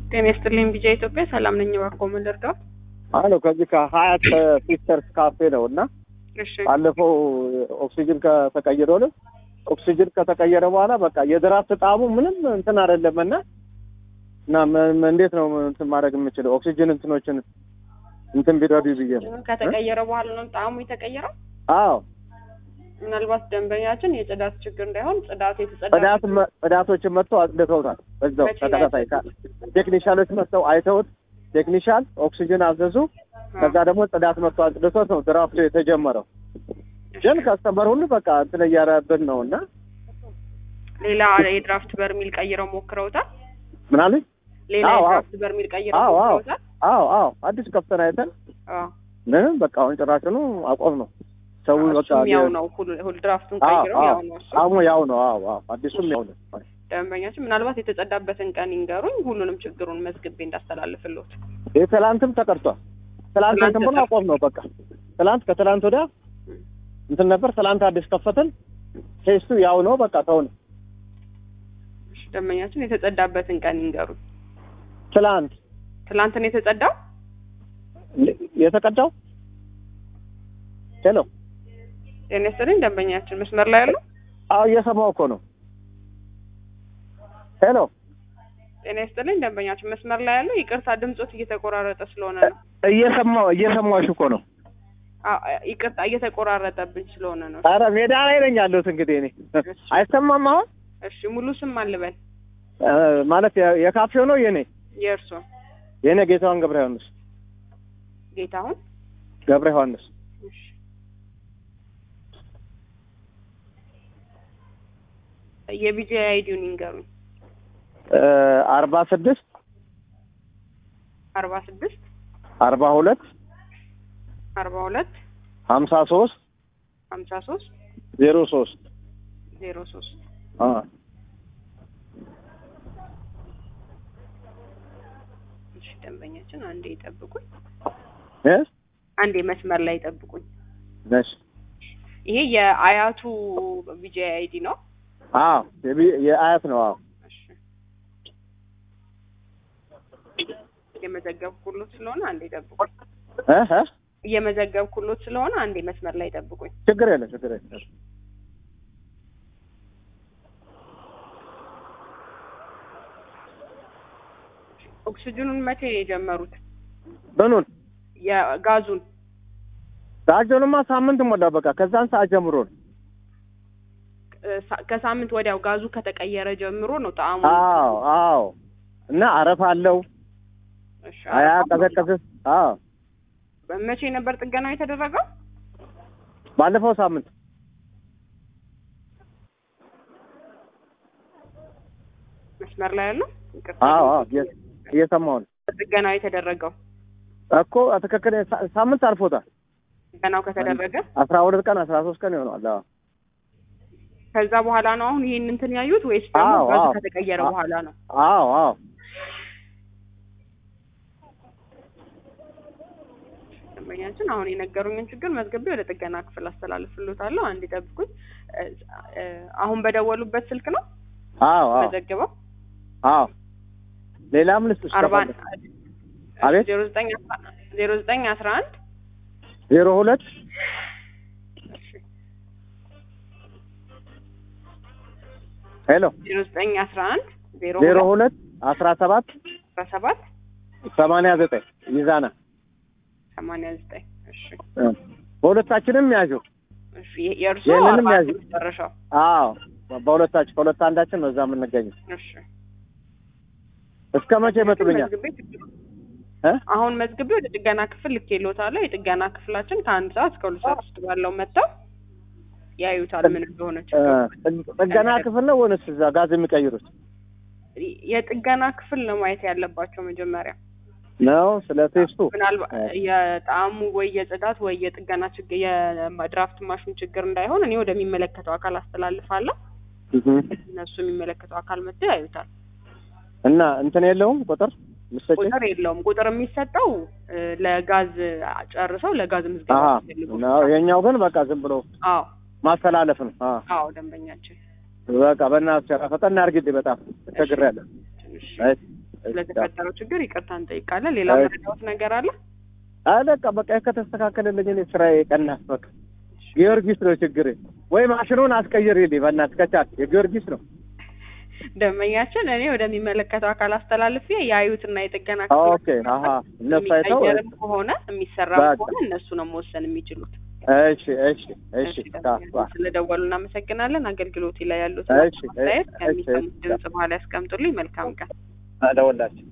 ጤና ይስጥልኝ ቢጃ ኢትዮጵያ ሰላም ነኝ። እባክዎ ምን ልርዳዎት? አሎ ከዚህ ከሀያት ሲስተርስ ካፌ ነው እና እሺ ባለፈው ኦክሲጅን ከተቀየረልን ኦክሲጅን ከተቀየረ በኋላ በቃ የድራፍት ጣዕሙ ምንም እንትን አይደለም እና እና ም- ም- እንዴት ነው እንትን ማድረግ የምችለው ኦክሲጅን እንትኖችን እንትን ቢረዱ ብዬ ነው። ከተቀየረ በኋላ ነው ጣዕሙ የተቀየረው። አዎ ምናልባት ደንበኛችን የጽዳት ችግር እንዳይሆን ጽዳቱ የተጸዳ ጽዳት መ- ጽዳቶችን መጥተው አጽድተውታል። በዛው መቼ ነው ተከታታይ ካ- ቴክኒሻሎች መጥተው አይተውት ቴክኒሻል ኦክሲጅን አዘዙ። ከዛ ደግሞ ጽዳት መጥተው አጽድቶት ነው ድራፍቱ የተጀመረው። ግን ከስተመር ሁሉ በቃ እንትን እያረብን ነው እና ሌላ የድራፍት በርሚል ቀይረው ሞክረውታል። ምናምን ሌላ አዎ፣ አዎ። የድራፍት በርሚል ቀይረው አዎ አዎ ሞክረውታል። አዎ አዎ አዲስ ከፍተን አይተን አዎ ምንም በቃ አሁን ጭራሽኑ አቆም ነው ሰው በቃ እሱም ያው ነው። ሁሉ ሁሉ ድራፍቱን አዎ ቀይረው አዎ ያው ነው እሱ። አሁን ያው ነው አዎ አዎ አዲሱም ያው ነው ደንበኛችን ምናልባት የተጸዳበትን ቀን ይንገሩኝ፣ ሁሉንም ችግሩን መዝግቤ እንዳስተላልፍልዎት። ይህ ትላንትም ተቀርቷል። ትላንት ትላንት እንትን ብሎ አቆም ነው በቃ ትላንት ከትላንት ወዲያ እንትን ነበር። ትላንት አዲስ ከፈትን። ቴስቱ ያው ነው በቃ ተው ነው እሺ፣ ደንበኛችን የተጸዳበትን ቀን ይንገሩኝ። ትላንት ትላንት ነው የተጸዳው። የተቀዳው ሄሎ ጤና ይስጥልኝ ደንበኛችን መስመር ላይ ያለው አዎ እየሰማው እኮ ነው ሄሎ ጤና ይስጥልኝ ደንበኛችን መስመር ላይ ያለው ይቅርታ ድምጾት እየተቆራረጠ ስለሆነ ነው። እየሰማው እየሰማሽ እኮ ነው አዎ፣ ይቅርታ እየተቆራረጠብኝ ስለሆነ ነው። ኧረ ሜዳ ላይ ነኝ ያለሁት እንግዲህ እኔ አይሰማም አሁን እሺ ሙሉ ስም አልበል እ ማለት የ- የካፌው ነው የኔ የእርሶ የኔ ጌታዋን ገብረ ዮሐንስ ጌታሁን ገብረ ዮሐንስ እሺ። የቢጂ አይዲውን ይንገሩኝ። እ አርባ ስድስት አርባ ስድስት አርባ ሁለት አርባ ሁለት ሀምሳ ሶስት ሀምሳ ሶስት ዜሮ ሶስት ዜሮ ሶስት አ እሺ ደንበኛችን አንዴ ይጠብቁኝ። እ አንዴ መስመር ላይ ይጠብቁኝ። ነሽ ይሄ የአያቱ ቢጂ አይዲ ነው። አዎ የቢ- የአያት ነው አዎ እሺ እየመዘገብኩሎት ስለሆነ አንዴ ይጠብቁኝ። እ እ እየመዘገብኩሎት ስለሆነ አንዴ መስመር ላይ ይጠብቁኝ። ችግር የለም ችግር የለም ኦክሲጅኑን መቼ ነው የጀመሩት? ምኑን የጋዙን ዳጆንማ ሳምንት ሞላ በቃ ከዛን ሰዓት ጀምሮ ነው እ፣ ሳ- ከሳምንት ወዲያው ጋዙ ከተቀየረ ጀምሮ ነው ጣዕሙ። አዎ አዎ እና አረፍ አለው እሺ፣ አያ አረፋ ቀዘቀዝ አዎ መቼ ነበር ጥገናው የተደረገው? ባለፈው ሳምንት መስመር ላይ ያለው ይቅርታ፣ አዎ አዎ እየ- እየሰማሁ ነው ጥገናው የተደረገው እኮ ትክክል ሳ- ሳምንት አልፎታል ጥገናው ከተደረገ አስራ ሁለት ቀን አስራ ሶስት ቀን ይሆነዋል አዎ ከዛ በኋላ ነው አሁን ይሄን እንትን ያዩት ወይስ ደግሞ አዎ፣ ጋዙ አዎ። ከተቀየረ አዎ። በኋላ ነው? አዎ አዎ ደንበኛችን አሁን የነገሩኝን ችግር መዝግቤ ወደ ጥገና ክፍል አስተላልፍሎታለሁ። አንድ ይጠብቁኝ። እ፣ እ፣ አሁን በደወሉበት ስልክ ነው አዎ አዎ መዘግበው አዎ ሌላም ልስጥሽ አርባ ከፈለግሽ። አቤት ዜሮ ዘጠኝ አስራ ዜሮ ዘጠኝ አስራ አንድ ዜሮ ሁለት ሄሎ ዜሮ ዘጠኝ አስራ አንድ ዜሮ ዜሮ ሁለት ሁለት አስራ ሰባት አስራ ሰባት ሰማንያ ዘጠኝ ይዛና ሰማንያ ዘጠኝ እሺ እ። በሁለታችንም ያዡ እሺ የ- የእርሶ ይህንንም አርባ ያዙ። አንድ መጨረሻው አዎ በሁለታችን ከሁለት አንዳችን ነው እዛ የምንገኘው እሺ እስከ መቼ ይመጡልኛል መዝግቤ ችግሩ- እ? አሁን መዝግቤ ወደ ጥገና ክፍል ልኬልዎታለሁ። የጥገና ክፍላችን ከአንድ ሰዓት እስከ ሁለት ሰዓት ውስጥ ባለው መጥተው ያዩታል ምን እንደሆነ እ፣ ችግሩ። ጥገና ክፍል ነው ወይንስ እዛ ጋዝ የሚቀይሩት የጥገና ክፍል ነው ማየት ያለባቸው መጀመሪያ። ነው ስለ ቴስቱ ምናልባት የጣዕሙ ወይ የጽዳት ወይ የጥገና ችግር የድራፍት ማሽን ችግር እንዳይሆን እኔ ወደሚመለከተው አካል አስተላልፋለሁ። እህ። እነሱ የሚመለከተው አካል መጥተው ያዩታል። እና እንትን የለውም ቁጥር ምሰጭ ቁጥር የለውም። ቁጥር የሚሰጠው እ፣ ለጋዝ ጨርሰው ለጋዝ ምዝገባ አሀ ሲፈልጉ ነው የኛው ግን በቃ ዝም ብሎ አዎ ማስተላለፍ ነው አዎ አዎ ደንበኛችን በቃ በእናትሽ ኧረ ፈጠን አድርጊልኝ በጣም ተቸግሬያለሁ ትንሽ አይ ስለተፈጠረው ችግር ይቅርታ እንጠይቃለን። ሌላ እሺ። መረዳት ነገር አለ? አይ በቃ በቃ ከተስተካከለልኝ እኔ ስራዬ ቀናት በቃ ጊዮርጊስ ነው ችግር ወይ ማሽኑን አስቀይርልኝ በእናትህ ከቻልክ የጊዮርጊስ ነው ደንበኛችን እኔ ወደሚመለከተው አካል አስተላልፌ ያዩትና የጥገና ኦኬ አሀ እነሱ አይተው የሚቀየርም ከሆነ የሚሰራም በቃ። ከሆነ እነሱ ነው መወሰን የሚችሉት። እሺ እሺ እሺ እሺ፣ ደንበኛችን ስለደወሉ እናመሰግናለን። አገልግሎቴ ላይ ያሉት እሺ፣ አስተያየት እሺ፣ ከሚሰሙት እሺ። ድምጽ በኋላ ያስቀምጡልኝ። መልካም ቀን። አደወላችሁ